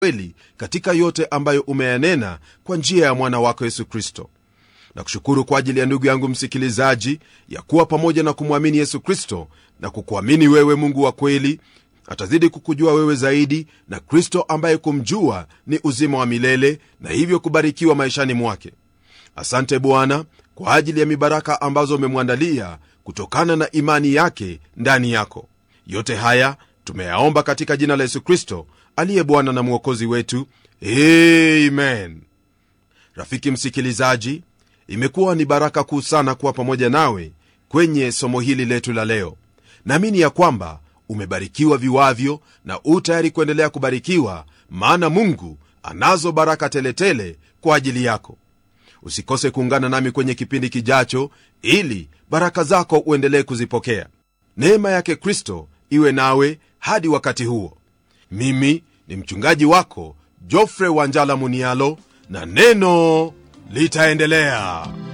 kweli katika yote ambayo umeyanena kwa njia ya mwana wako yesu kristo na kushukuru kwa ajili ya ndugu yangu msikilizaji ya kuwa pamoja na kumwamini yesu kristo na kukuamini wewe mungu wa kweli atazidi kukujua wewe zaidi na kristo ambaye kumjua ni uzima wa milele na hivyo kubarikiwa maishani mwake asante bwana kwa ajili ya mibaraka ambazo umemwandalia kutokana na imani yake ndani yako yote haya tumeyaomba katika jina la yesu kristo aliye bwana na mwokozi wetu amen rafiki msikilizaji imekuwa ni baraka kuu sana kuwa pamoja nawe kwenye somo hili letu la leo naamini ya kwamba umebarikiwa viwavyo na u tayari kuendelea kubarikiwa maana mungu anazo baraka teletele tele kwa ajili yako usikose kuungana nami kwenye kipindi kijacho ili baraka zako uendelee kuzipokea neema yake kristo iwe nawe hadi wakati huo mimi ni mchungaji wako jofre wanjala munialo na neno litaendelea